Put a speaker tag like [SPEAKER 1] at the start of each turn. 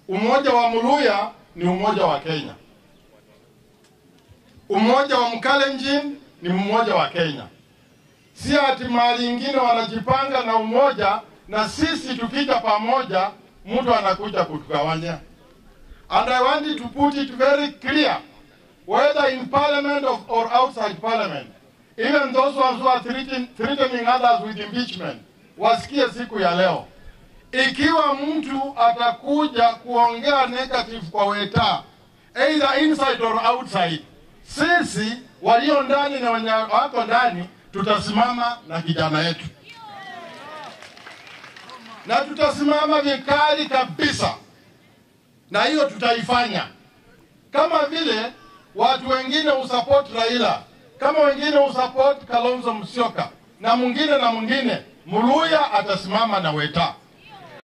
[SPEAKER 1] Umoja wa Muluya ni umoja wa Kenya, umoja wa Mkalenjin ni umoja wa Kenya. Si ati mahali ingine wanajipanga na umoja, na sisi tukija pamoja mtu anakuja kutugawanya. And I want to put it very clear whether in parliament of, or outside parliament, even those ones who are threatening, threatening others with impeachment, wasikie siku ya leo, ikiwa mtu atakuja kuongea negative kwa Weta, either inside or outside, sisi walio ndani na wenye wako ndani tutasimama na kijana yetu, na tutasimama vikali kabisa, na hiyo tutaifanya kama vile watu wengine usupport Raila, kama wengine usupport Kalonzo Musyoka na mwingine na mwingine, Muluya atasimama na Weta.